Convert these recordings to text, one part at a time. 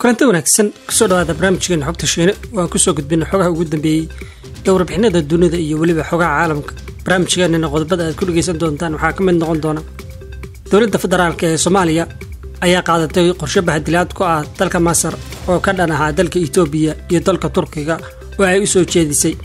kulanti wanaagsan kusoo dhawaada barnaamijkeena xogta shiine waan kusoo gudbina xogaha ugu dambeeyey ee warbixinada dunida iyo weliba xogaha caalamka barnaamijkeenana qodobada aad ku dhegaysan doontaan waxaa ka mid noqon doona dowladda federaalk ee soomaaliya ayaa qaadatay qorshe bahadilaad ku ah dalka masar oo ka dhan ahaa dalka etoobiya iyo dalka turkiga oo ay u soo jeedisay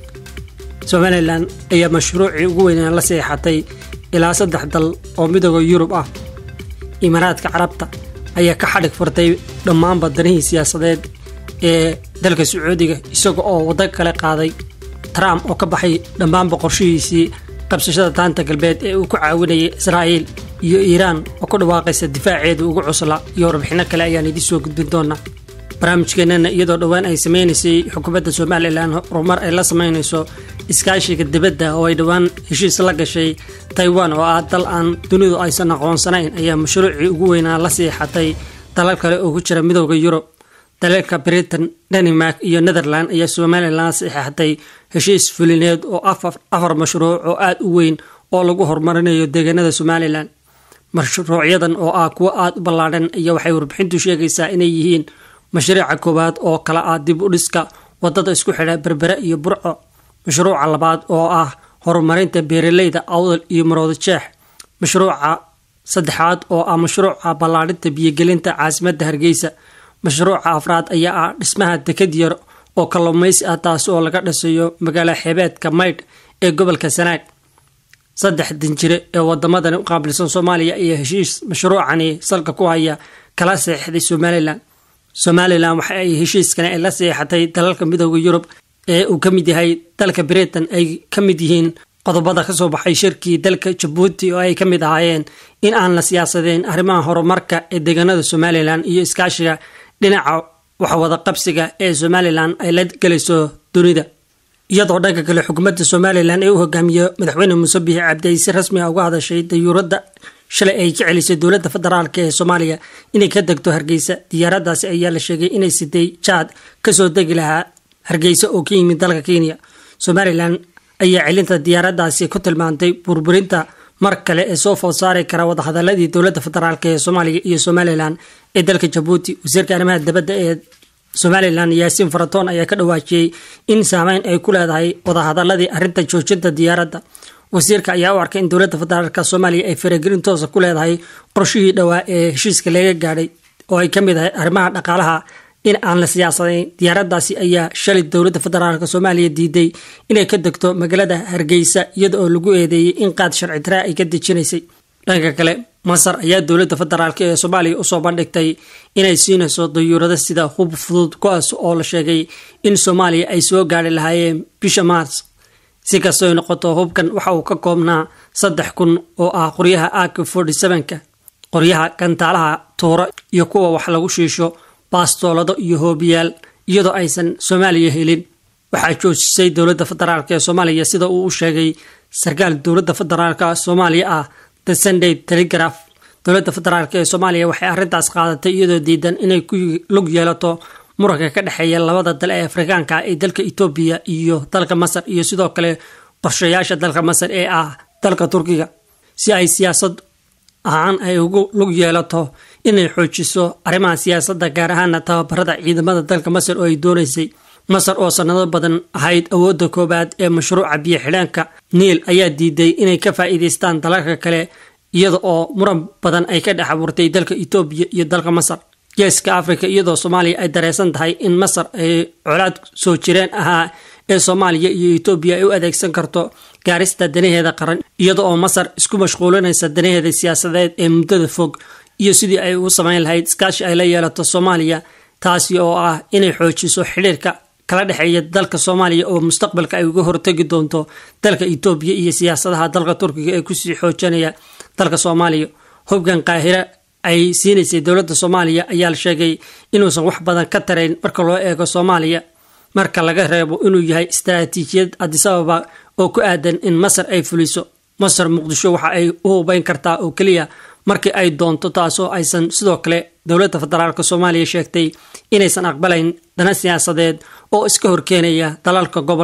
somalilan ayaa mashruucii ugu weynaan la seexatay ilaa saddex dal oo midooda yurub ah imaaraadka carabta ayaa ka xadhig furtay dhammaanba danihii siyaasadeed ee dalka sacuudiga isaga oo waddo kale qaaday trump oo ka baxay dhammaanba qorshihiisii qabsashada daanta galbeed ee uu ku caawinayay israa'iil iyo iiraan oo ku dhawaaqaysa difaaceeda ugu cusla iyo warbixinno kale ayaan idiin soo gudbin doonaa barnaamijkeenana iyadoo dhowaan ay sameynaysay xukuumadda somalilan horumar ay la sameynayso iskaashiga dibadda oo ay dhowaan heshiis la gashay taiwan oo ah dal aan dunidu aysan aqoonsanayn ayaa mashruucii ugu weynaa la siixatay dalal kale oo ku jira midooda yurub dalalka britain denmark iyo netherland ayaa somalilan saxeixatay heshiis fulineed oo afar mashruuc oo aada u weyn oo lagu horumarinayo deegaanada somalilan mashruucyadan oo ah kuwo aada u ballaadhan ayaa waxay warbixintu sheegaysaa inay yihiin mashruuca koowaad oo kala ah dib u dhiska wadada isku xidha berbere iyo burco mashruuca labaad oo ah horumarinta beeraleyda awdal iyo maroodo jeex mashruuca saddexaad oo ah mashruuca ballaadhinta biyogelinta caasimadda hargeysa mashruuca afraad ayaa ah dhismaha dekad yar oo kalluumaysi ah taasi oo laga dhisayo magaalo xeebeedka maydh ee gobolka sanaag saddex danjire ee wadamadan u qaabilsan soomaaliya ayaa heshiis mashruucani salka ku haya kala seexday somalilan somalilan waxa ay heshiiskani ay la seexatay dalalka midooda yurub ee uu ka mid yahay dalka britain ay ka mid yihiin qodobada kasoo baxay shirkii dalka jabuuti oo ay ka mid ahaayeen in aan la siyaasadeen arrimaha horumarka ee deegaanada somalilan iyo iskaashiga dhinaca waxwada qabsiga ee somalilan ay la gelayso dunida iyadoo dhanka kale xukuumadda somalilan ee u hogaamiyo madaxweyne muuse biixi cabdi ay si rasmi ah uga hadashay dayuuradda shalay ay ka celisay dowladda federaalk ee soomaaliya inay ka degto hargeysa diyaaradaasi ayaa la sheegay inay siday jaad kasoo degi lahaa hargeysa oo ka yimid dalka kenya somalilan ayaa celinta diyaaradaasi ku tilmaantay burburinta mar kale ee soo food saari kara wadahadaladii dowladda federaalk ee soomaaliya iyo somalilan ee dalka jabuuti wasiirka arrimaha dibadda ee somalilan yaasiin faratoon ayaa ka dhawaajiyey in saameyn ay ku leedahay wadahadaladii arrinta joojinta diyaaradda wasiirka ayaa u arkay in dowladda federaalk soomaaliya ay faragelin toosa ku leedahay qorshihii dhowaa ee heshiiska laga gaadhay oo ay ka mid ahay arrimaha dhaqaalaha in aan la siyaasadayn diyaaradaasi ayaa shalay dowladda federaalk soomaaliya diiday inay ka degto magaalada hargeysa iyada oo lagu eedeeyey in qaad sharci daraa ay ka dejinaysay dhanka kale masar ayaa dowladda federaalk ee soomaaliya usoo bandhigtay inay siinayso dayuurado sida hub fudud kuwaas oo la sheegay in soomaaliya ay soo gaari lahaayeen bisha maars si kastoy noqoto hubkan waxa uu ka koobnaa saddex kun oo ah qoryaha ak forty sevenka qoryaha gantaalaha tuuro iyo kuwa wax lagu shiisho baastoolado iyo hoobiyaal iyadoo aysan soomaaliya helin waxaa joojisay dowladda federaalk ee soomaaliya sida uu u sheegay sarkaal dowladda federaalk soomaaliya ah the sunday telegraph dowladda federaalk ee soomaaliya waxay arrintaas qaadatay iyadoo diidan inay ku lug yeelato muranka ka dhexeeya labada dal ee afrikaanka ee dalka etoobiya iyo dalka masar iyo sidoo kale qorshayaasha dalka masar ee ah dalka turkiga si ay siyaasad ahaan ay ugu lug yeelato inay xoojiso arrimaha siyaasadda gaar ahaana tababarada ciidamada dalka masar oo ay doonaysay masar oo sanado badan ahayd awoodda koowaad ee mashruuca biyo xidhaanka niil ayaa diiday inay ka faa'iidaystaan dalalka kale iyada oo muran badan ay ka dhex abuurtay dalka etoobiya iyo dalka masar geeska africa iyadoo soomaaliya ay dareysan tahay in masar ay colaad soo jireen ahaa ee soomaaliya iyo etoobiya ay u adeegsan karto gaarista danaheeda qaran iyada oo masar isku mashquulinaysa danaheeda siyaasadeed ee muddada fog iyo sidii ay u samayn lahayd iskaashi ay la yeelato soomaaliya taasi oo ah inay xoojiso xidhiirka kala dhexeeya dalka soomaaliya oo mustaqbalka ay uga hortegi doonto dalka etoobiya iyo siyaasadaha dalka turkiga ee kusii xoojinaya dalka soomaaliya hubkan qaahira ay siinaysay dowladda soomaaliya ayaa la sheegay inuusan wax badan ka tarayn marka loo eego soomaaliya marka laga reebo inuu yahay istaraatiijiyad adisababa oo ku aadan in masar ay fuliso masar muqdisho waxa ay u hubeyn kartaa oo keliya markii ay doonto taasoo aysan sidoo kale dowladda federaalk soomaaliya sheegtay inaysan aqbalayn dana siyaasadeed oo iska horkeenaya dalalka gobolka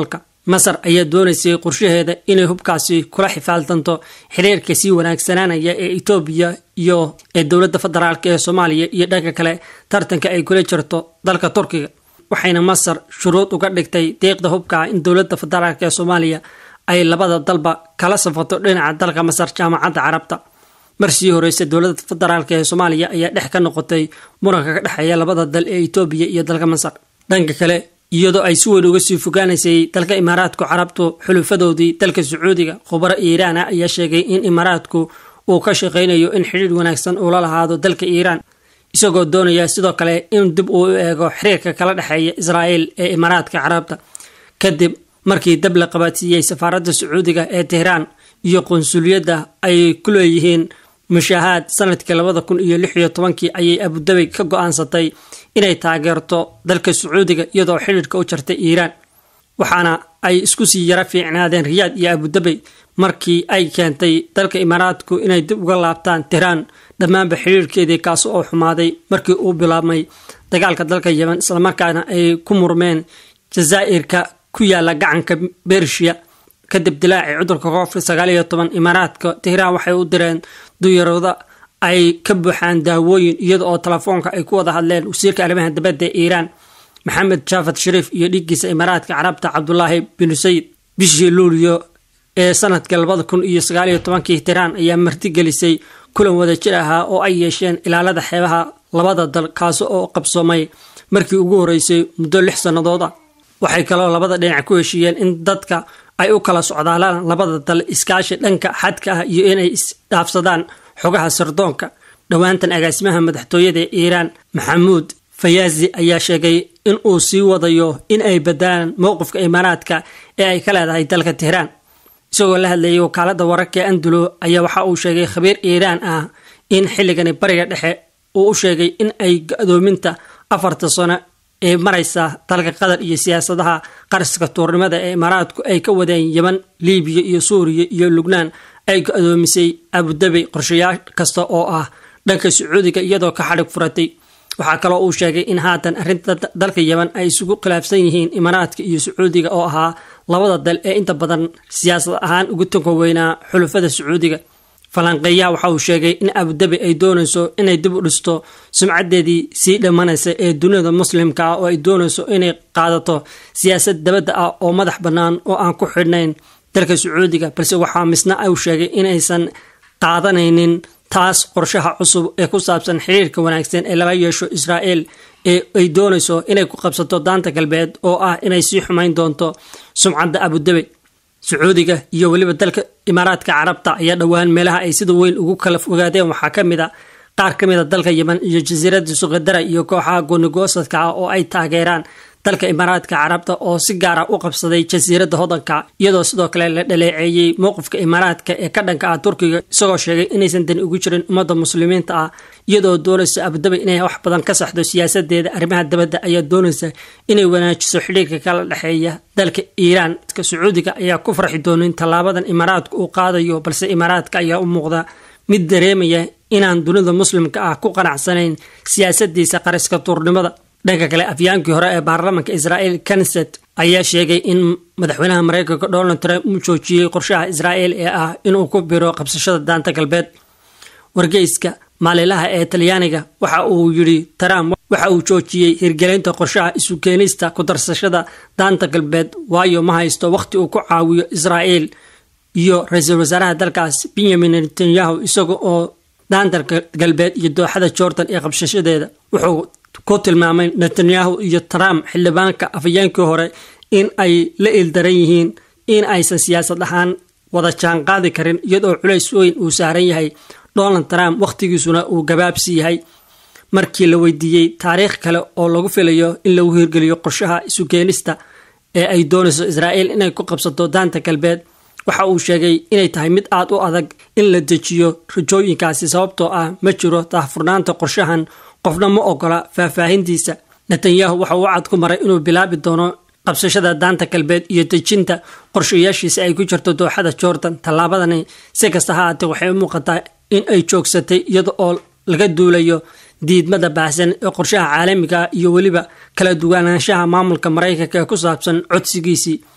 masar ayaa doonaysay qorshaheeda inay hubkaasi kula xifaaltanto xiriirka sii wanaagsanaanaya ee etoobiya iyo ee dowladda federaalk ee soomaaliya iyo dhanka kale tartanka ay kula jirto dalka turkiga waxayna masar shuruud uga dhigtay deeqda hubka in dowladda federaalk ee soomaaliya ay labada dalba kala safato dhinaca dalka masar jaamacadda carabta mar sii horeysa dowladda federaalk ee soomaaliya ayaa dhex ka noqotay muranka ka dhexeeya labada dal ee etoobiya iyo dalka masar dhanka kale iyadoo ay si weyn uga sii fogaanaysay dalka imaaraadku carabtu xulufadoodii dalka sacuudiga khubaro iiraan ah ayaa sheegay in imaaraadku uu ka shaqaynayo in xidhiir wanaagsan uula lahaado dalka iiraan isagoo doonaya sidoo kale in dib uu u eego xiriirka kala dhexeeya israa'el ee imaaraadka carabta kadib markii dab la qabaadsiiyey safaaradda sacuudiga ee tehraan iyo qunsuliyadda ay ku leeyihiin mushaahaad sanadkii labada kun iyo lix iyo tobankii ayay abudabi ka go-aansatay inay taageerto dalka sacuudiga iyadoo xidhiirka u jartay iiraan waxaana ay isku sii yara fiicnaadeen riyaad iyo abudabi markii ay keentay dalka imaaraadku inay dib uga laabtaan tehraan dhammaanba xidhiirkeedii kaas oo xumaaday markii uu bilaabmay dagaalka dalka yemen islamarkaana ay ku murmeen jazaa'irka ku yaala gacanka bershiya kadib dilaacii cudurka covid sagaal iyo toban imaaraadka tehraan waxay u direen duyarooda ay ka buuxaan daawooyin iyada oo telefoonka ay ku wada hadleen wasiirka arrimaha dibadda ee iiraan maxamed jaafad shariif iyo dhiiggiisa imaaraadka carabta cabdulaahi bin sayid bishii luuliyo ee sanadkii labada kun iyo sagaal iyo tobankii tehraan ayaa martigelisay kulan wadajir ahaa oo ay yeesheen ilaalada xeebaha labada dal kaasi oo qabsoomay markii ugu horeysay muddo lix sannadood ah waxay kaloo labada dhinac ku heshiiyeen in dadka ay u kala socdaalaan labada dal iskaashi dhanka xadka ah iyo inay isdhaafsadaan xogaha sirdoonka dhowaantan agaasimaha madaxtooyada ee iiraan maxamuud fayaazi ayaa sheegay in uu sii wadayo in ay badalaan mowqifka imaaraadka ee ay ka leedahay dalka tehraan isagoo la hadlayay wakaalada wararka ee andulo ayaa waxa uu sheegay khabiir iiraan ah in xilligani bariga dhexe uu u sheegay in ay ga-doominta afarta sano ee maraysa dalka qatar iyo siyaasadaha qariska tuurnimada ee imaaraadku ay ka wadeen yeman libiya iyo suuriya iyo lubnaan ay go-doomisay abudabi qorshayaal kasta oo ah dhanka sacuudiga iyadoo ka xadhig furatay waxaa kaloo uu sheegay in haatan arrinta dalka yeman ay isugu khilaafsan yihiin imaaraadka iyo sacuudiga oo ahaa labada dal ee inta badan siyaasad ahaan ugu tanka weynaa xulufada sacuudiga falanqeeyaha waxa uu sheegay in abudabi ay doonayso inay dib u dhisto sumcadeedii sii dhammanaysa ee dunida muslimka ah oo ay doonayso inay qaadato siyaasad dabadda ah oo madax bannaan oo aan ku xidhnayn dalka sacuudiga balse waxaa misna uu sheegay inaysan qaadanaynin taas qorshaha cusub ee ku saabsan xiriirka wanaagsan ee laga yeesho israa'el ee ay doonayso inay ku qabsato daanta galbeed oo ah inay sii xumayn doonto sumcadda abudabi sacuudiga iyo weliba dalka imaaraadka carabta ayaa dhowaan meelaha ay sida weyn ugu kala fogaadeen waxaa ka mid a qaar ka mid a dalka yemen iyo jasiiradda suqadara iyo kooxaha goonigoosadka ah oo ay taageeraan dalka imaaraadka carabta oo si gaara u qabsaday jasiiradda hodanka iyadoo sidoo kale la dhaleeceeyey mowqifka imaaraadka ee ka dhanka ah turkiga isagoo sheegay inaysan dani ugu jirin ummadda muslimiinta ah iyadoo doonaysa abudabi inay wax badan ka saxdo siyaasadeeda arrimaha dabadda ayaa doonaysa inay wanaajiso xidhiirka kala dhexeeya dalka iiraan ka sacuudiga ayaa ku farxi doonin tallaabadan imaaraadka uu qaadayo balse imaaraadka ayaa u muuqda mid dareemaya inaan dunida muslimka ah ku qanacsanayn siyaasadiisa qariska tuurnimada dhanka kale afyaankii hore ee baarlamaanka israa'el kanset ayaa sheegay in madaxweynaha mareykanka donald trump uu joojiyey qorshaha israa'el ee ah inuu ku biro qabsashada daanta galbeed wargeyska maalilaha ee talyaaniga waxa uu yidhi trump waxa uu joojiyey hirgelinta qorshaha isu keenista ku darsashada daanta galbeed waayo ma haysto wakhti uu ku caawiyo israa'el iyo ra-iisul wasaaraha dalkaas benyamin netanyahu isaga oo daanta galbeed iyo dooxada jordan ee qabsashadeeda wuxuu ku tilmaamay netanyahu iyo trump xildhibaanka afhayeenkii hore in ay la ildaran yihiin in aysan siyaasad ahaan wada jaanqaadi karin iyadoo culays weyn uu saaran yahay donald trump wakhtigiisuna uu gabaabsi yahay markii la weydiiyey taariikh kale oo lagu filayo in lagu hirgeliyo qorshaha isu keenista ee ay doonayso israa'el inay ku qabsato daanta galbeed waxa uu sheegay inay tahay mid aad u adag in la dejiyo rajooyinkaasi sababtoo ah ma jiro daahfurnaanta qorshahan qofna ma ogola faahfaahintiisa netanyahu waxa uu cad ku maray inuu bilaabi doono qabsashada daanta galbeed iyo dejinta qorshayaashiisa ay ku jirto dooxada jordan tallaabadani si kasta ha aatee waxay u muuqataa in ay joogsatay iyada oo laga duulayo diidmada baahsan ee qorshaha caalamiga iyo weliba kala duwanaanshaha maamulka maraykanka ee ku saabsan codsigiisii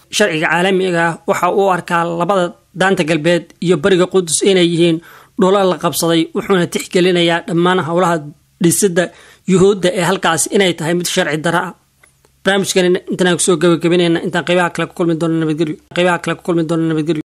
sharciga caalamiga ah waxa uu arkaa labada daanta galbeed iyo bariga qudus inay yihiin dhula la qabsaday wuxuuna tixgelinayaa dhammaan howlaha dhisidda yuhuudda ee halkaas inay tahay mid sharci dara ah barnaamijkan intaan kusoo gabagabanayna intaan qaybaha kale ku kulmi doona nabadgelyo